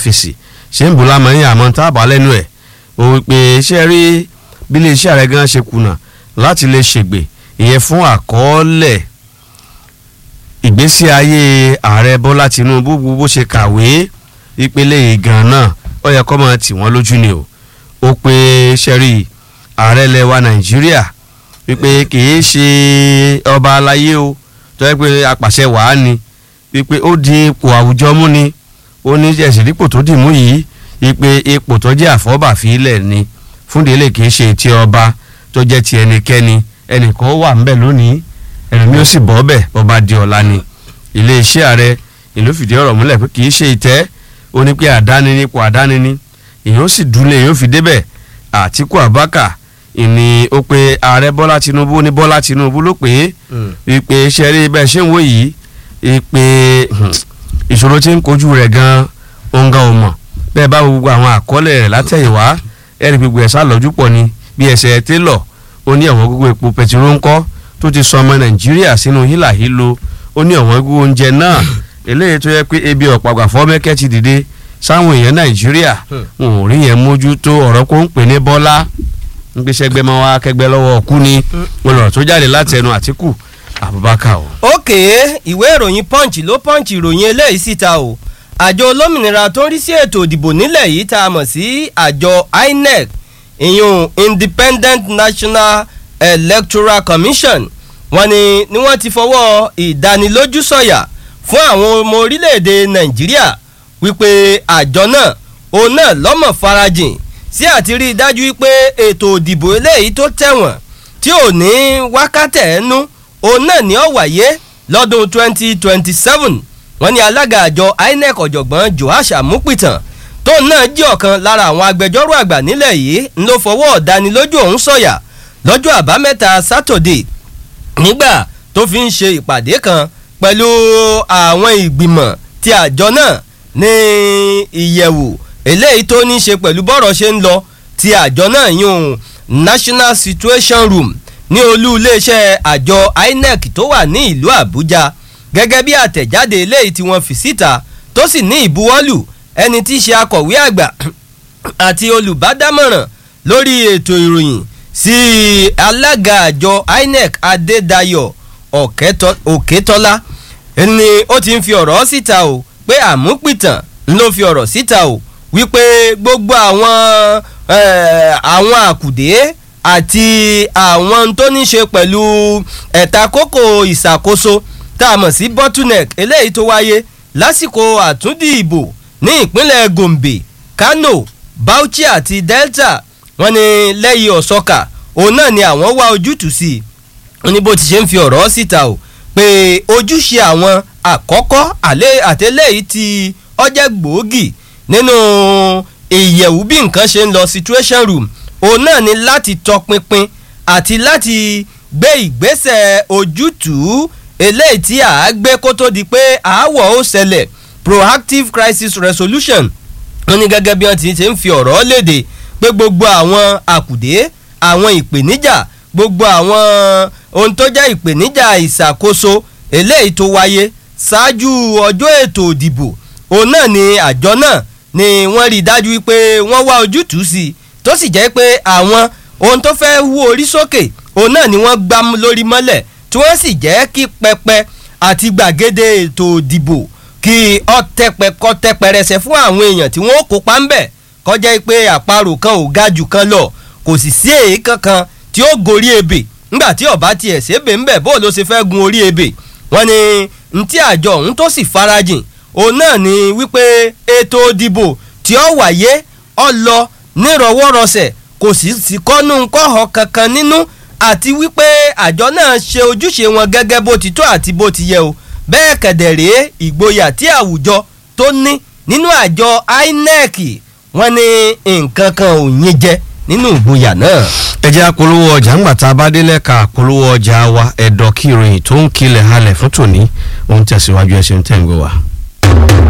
ọ́fíìsì ṣé ń bù lámọ̀yìn àmọ́ tá a bá lẹ́nu ẹ̀ ó wí pé iṣẹ́ rí bí iléeṣẹ́ ààrẹ gan ṣe kùnà láti lè ṣègbè ìyẹn fún àkọọ́lẹ̀ ìgbésí ayé ààrẹ bọ́lá tinubu bó ṣe kàwé ìpele ìgàn náà ó yẹ kó máa tì wọ́n lójú ni o ó pé sẹ́rí ààrẹ lẹwa nàìjíríà wípé kìí ṣe ọba aláyé o tó yẹ pé apàṣẹ wàá ni wípé ó di ipò àwùjọ mú ni ó ní ẹ̀sìn dípò tó dì mú yìí wípé ipò tó jẹ́ àfọ́bàfílẹ̀ ni fúndélé kìí ṣe ti ọba tó jẹ́ ti ẹnikẹ́ni ẹnìkan wà ńbẹ̀ lónìí ẹlòmí ó sì bọ́ bẹ̀ bọ́ba di ọ̀la ni iléeṣẹ́ ààrẹ ìlú fìdí ọ̀rọ̀ múlẹ̀ pé kìí ṣe ìtẹ́ ó ní pé àdáni nípò àdáni ni èèyàn sì dúlé èèyàn fi débẹ̀ àtìkú àbákà ìní ó pe ààrẹ bọ́lá tinubu ní bọ́lá tinubu ló pè é wípé ṣẹ́rí bẹ́ẹ̀ ṣé ń wò yìí wípé ìṣòro tí ń kojú rẹ̀ gan òǹgà ò mọ̀ bẹ́ẹ̀ bá gbogbo àwọn àkọọ́lẹ̀ rẹ̀ látẹ̀yìnwá ẹ̀rí gbogbo ẹ̀ sá lọ́jú pọ̀ ni bí ẹsẹ̀ télọ̀ ó ní ọ̀wọ́n gbogbo epo pẹtiró ńkọ́ tó ti sọ ọmọ nàìjíríà sínú hílàhílo ó ní ọ̀wọ́n gbogbo oúnjẹ náà eléyìí tó yẹ pé ebi ọ̀pàgbà fọ́mẹ́kẹ́ ti dìde sáwọn èèyàn nàìjíríà wọn ò rí yẹn mójútó ọ̀rọ̀ kó ń pè ní bọ́lá ń gbéṣẹ́ gbẹ́mọ́ wá kẹgbẹ́ lọ́wọ́ ọ̀kú ni wọn lọ̀rọ̀ tó jáde láti ẹnu àtìkù abubakar o. òkè ìwé ìròyìn punch ló punch ìròyìn eléyìí síta o àjọ olómìnira tó ń rí sí ètò ìdìbò nílẹ̀ yìí tá a mọ̀ sí àjọ inec ìyún independent national electoral commission wọ́n ní ni wọ́n ti fọwọ́ ìdánilójú sọ̀yà fún àwọn ọmọ orílẹ̀-èdè nàìjíríà wípé àjọ náà òun náà lọ́mọ̀ farajìn sí àti rí i dájú wípé ètò òdìbò eléyìí tó tẹ̀wọ̀n tí ò ní wákàtẹ̀ ẹnu òun náà ní ó wáyé lọ́dún 2027 wọ́n ní alága àjọ inec ọ̀jọ̀gbọ́n joash amupitan tóun náà jẹ́ ọ̀kan lára àwọn agbẹjọ́rò àgbà nílẹ̀ yìí ń ló fọwọ́ ọ̀dánilójú ọ̀hún sọ̀yà lọ́jọ́ àbámẹ́ta sátọ̀dé nígbà tó fi ń ṣe ìpàdé kan pẹ̀lú àwọn ìgbìmọ̀ ti àjọ náà ní ìyẹ̀wò eléyìí tó ní í ṣe pẹ̀lú bọ́rọ̀ ṣe ń lọ ti àjọ náà yún national situation room ní olú iléeṣẹ́ àjọ inec tó wà ní ìlú àbújá gẹ́gẹ́ bí àtẹ̀jáde eléyìí tí wọ́n fi síta tó sì ní ìbuwọ́lù ẹni tí í ṣe akọ̀wé àgbà àti olùbádámọ̀ràn lórí ètò ìròyìn sí alága àjọ inec adédayọ̀ òkètọ́lá ni ó ti ń fi ọ̀rọ̀ síta o pé àmúpìtàn ló fi ọ̀rọ̀ síta o wípé gbogbo àwọn àwọn àkùdé àti àwọn tó ní ṣe pẹ̀lú ẹ̀ta kókò ìṣàkóso tá a mọ̀ sí bottleneck eléyìí tó wáyé lásìkò àtúndì ìbò ní ìpínlẹ̀ gombe kano bauchi àti delta wọ́n ní lẹ́yìn ọ̀sọ́kà òun náà ni àwọn wá ojútùú sí i wọ́n ní bó ti ṣe ń fi ọ̀rọ̀ síta o pé ojúṣe àwọn àkọ́kọ́ àtẹ́lẹ́yìí ti ọjẹ́ gbòógì nínú ìyẹ̀wù bí nǹkan ṣe ń lọ situation room òun náà ni láti tọpinpin àti láti gbé ìgbésẹ̀ ojútùú eléyìí tí à á gbé kó tó di pé àáwọ̀ ó ṣẹlẹ̀ proactive crisis resolution wọ́n ní gẹ́gẹ́ bí wọ́n ti ṣe ń fi ọ̀rọ̀ léde pé gbogbo àwọn àkùdé àwọn ìpèníjà gbogbo àwọn ohun tó jẹ́ ìpèníjà ìṣàkóso eléyìí tó wáyé ṣáájú ọjọ́ ètò ìdìbò òun náà ni àjọ náà ni wọ́n rí i dájú wípé wọ́n wá ojútùú sí i tó sì jẹ́ pé àwọn ohun tó fẹ́ wú orí sókè òun náà ni wọ́n gbá lórí mọ́lẹ̀ tí wọ́n sì jẹ́ kí pẹpẹ àti gbàgede ètò ìdìbò kí ọ̀tẹ̀pẹ̀kọ́ tẹpẹrẹsẹ fún àwọn èèyàn tí wọ́n kópa ń bẹ̀ kọjá pé àparò kan ò ga jù kan lọ kò sì sí èyí kankan tí ó gorí ebè ńgbà tí ọba tiẹ̀ ṣébè ńbẹ̀ bó ló ṣe fẹ́ gun orí ebè wọ́n ní ntí àjọ ọ̀hún tó sì farajìn òun náà ni wípé ètò ìdìbò tí ó wáyé ọ lọ nírọwọ́rọsẹ̀ kò sì sí kọ́nú kọ́họ kankan nínú àti wípé àjọ náà ṣe ojúṣe wọn gẹ́gẹ́ bó ti tó àti bó ti yẹ o bẹ́ẹ̀ kẹ̀dẹ̀ rèé ìgboyà tí àwùjọ tó ní nínú àjọ inec wọ́n ní nǹkan kan ò yín jẹ nínú ìgboyà náà. ẹ jẹ́ àpolówó ọjà ńgbà tá a bá délẹ̀ ka àpolówó ọjà wa ẹ̀dọ̀ kí ìròyìn tó ń kilẹ̀ halẹ̀ fún tòní òun tẹ̀síwájú ẹ̀sìn tẹ̀ ń gbé wa.